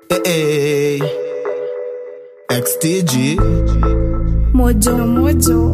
Hey, XTG. Mojo Mojo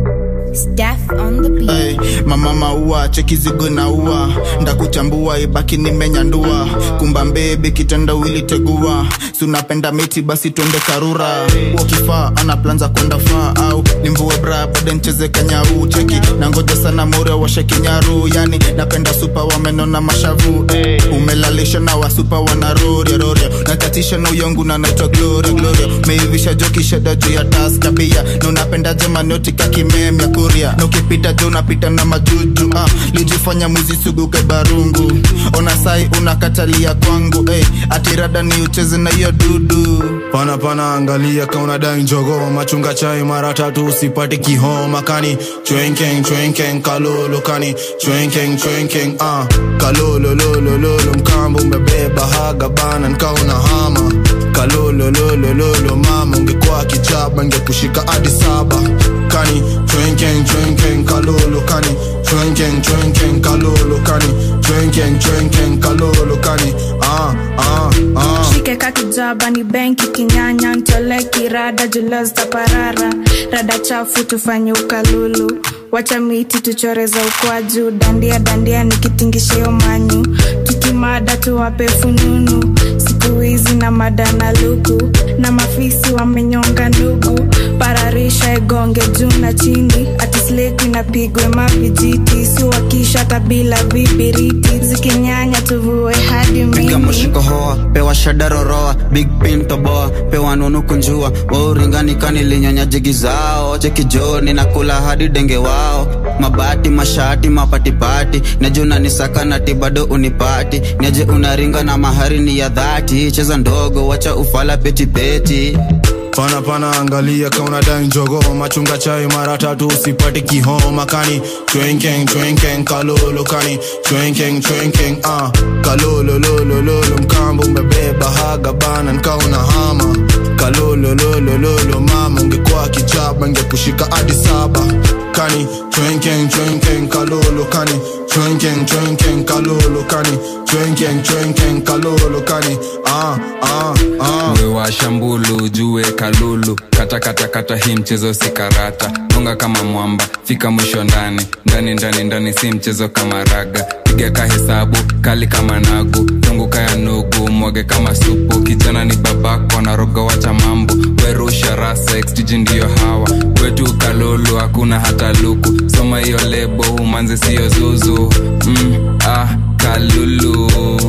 Staff on the beat Hey, mama maua cheki zigo na ua ndakuchambua ibaki nimenyandua kumba mbebe kitanda wili tegua sunapenda miti basi twende karura wakifaa ana plan za kwenda faa au nimvue bra bade ncheze kanyau cheki na ngoja sana more washe kinyaru yani napenda supa wameno na mashavu hey. umelalisha na wasupa wanaroria roria nakatisha na uyongu na naitwa gloria gloria meivisha joki sheda juu ya taska bia na unapenda jemaniotika kimemya kuria na ukipita jo unapita na majuju ah, lijifanya mwizi suguke barungu ona sai unakatalia kwangu hey, atirada ni ucheze na hiyo dudu pana pana angalia kauna dai njogo machunga chai mara tatu usipate kihoma kani chwenkeng chwenkeng kalolo kani chwenkeng chwenkeng ah kalolo lolo lolo mkambo umebeba haga bana nkauna hama kalolo lolo lolo mama ungekuwa kichaba ngekushika hadi saba kani chwenkeng chwenkeng kalolo kani chwenkeng chwenkeng kalolo kani chwenkeng chwenkeng kalolo kani ah ah ah shike kakijaba ni benki kinyanya ntole kirada julazta parara rada chafu tufanye ukalulu wacha miti tuchoreza ukwaju dandia dandia nikitingishio manyu tukimada tuwape fununu siku hizi na mada na luku na mafisi wamenyonga ndugu pararisha igonge juu na chini atisleki napigwe mavijiti siwakisha tabila vibiriti zikinyanya tuvue hadi piga mimi mushiko hoa pewa shada roroa big pin toboa pewa nunu kunjua wauringanikani linyonya jigi zao chekijoni na kula hadi denge wao mabati mashati mapatipati nejuna nisaka nati bado unipati neje unaringa na mahari ni ya dhati cheza ndogo wacha ufala petipeti pana pana angalia kauna dai njogo machunga chai mara tatu usipate kihoma kani chwenkeng chwenkeng kalolo kani chwenkeng chwenkeng ah kalolo lolo lolo mkambo umebeba haga bana nkauna hama kalolo lolo lolo mama ungekuwa kichaba ngekushika hadi saba kani chwenkeng chwenkeng kalolo kani chwenkeng chwenkeng kalolo kani chwenkeng chwenkeng kalolo kani ah ah ah wewa shambulu jue kalulu kata kata kata hii mchezo si karata gonga kama mwamba fika mwisho ndani ndani ndani ndani si mchezo kama raga piga ka hesabu kali kama nagu zunguka ya nugu mwage kama supu kijana ni babako naroga wacha mambo werusha rasa xtg ndiyo hawa wetu kalulu hakuna hata luku soma hiyo lebo umanze siyo zuzu mm, ah, kalulu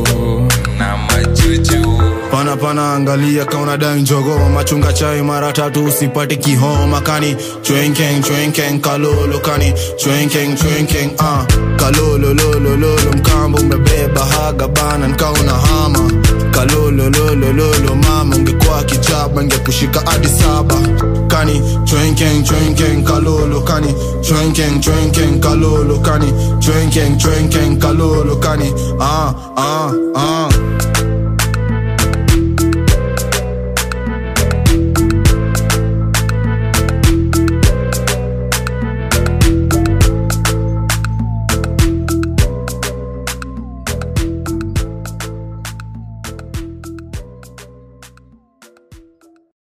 na majuju pana pana angalia kauna dai njogo machunga chai mara tatu usipate kihoma kani chwenkeng chwenkeng kalolo kani chwenkeng chwenkeng ah kalolo lolo lolo mkambo umebeba haga bana nkauna hama kalolo lolo lolo mama ungekuwa kichaba ngekushika hadi saba kani chwenkeng chwenkeng kalolo kani chwenkeng chwenkeng kalolo kani chwenkeng chwenkeng kalolo kani ah ah ah